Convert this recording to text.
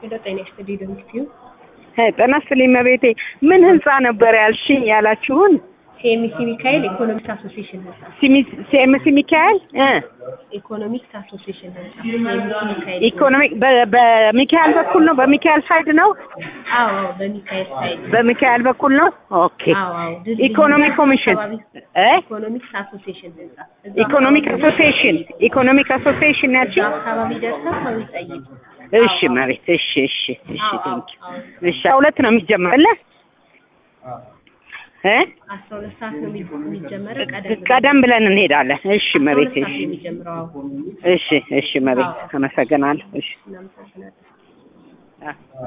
ሄሎ ጤና ይስጥልኝ ዶሚክቲዩ ጤና ይስጥልኝ እመቤቴ። ምን ህንጻ ነበር ያልሽኝ ያላችሁን? ሲኤምሲ ሚካኤል ኢኮኖሚክስ አሶሲዬሽን ህንጻ ሲኤምሲ ሚካኤል እ ኢኮኖሚክስ አሶሲዬሽን ህንጻ ሲኤምሲ ሚካኤል ኢኮኖሚክ በ- በሚካኤል በኩል ነው። በሚካኤል ሳይድ ነው። አዎ አዎ በሚካኤል ሳይድ በሚካኤል በኩል ነው። ኦኬ አዎ አዎ ድልድይ ኢኮኖሚ ኮሚሽን አካባቢ እ ኢኮኖሚክስ አሶሲዬሽን ህንጻ እዛ ኢኮኖሚክ አካባቢ አሶሲዬሽን ኢኮኖሚክ አሶሲዬሽን እዛ ያልሽኝ? አካባቢ ደርሰው ሰው ይጠይቁ እሺ መሬት እሺ እሺ እሺ አዎ አዎ ቴንክ አዎ እሺ ሁለት ነው የሚጀመረው እ አስራ ሁለት ሰዓት ነው የሚ- የሚጀመረው ቀደም ብሎ ቀደም ብለን እንሄዳለን። እሺ አስራ ሁለት መሬት ሰዓት እሺ ነው የሚጀምረው አዎ እሺ እሺ መሬት አመሰግናለሁ። እሺ እናመሰግናለን አ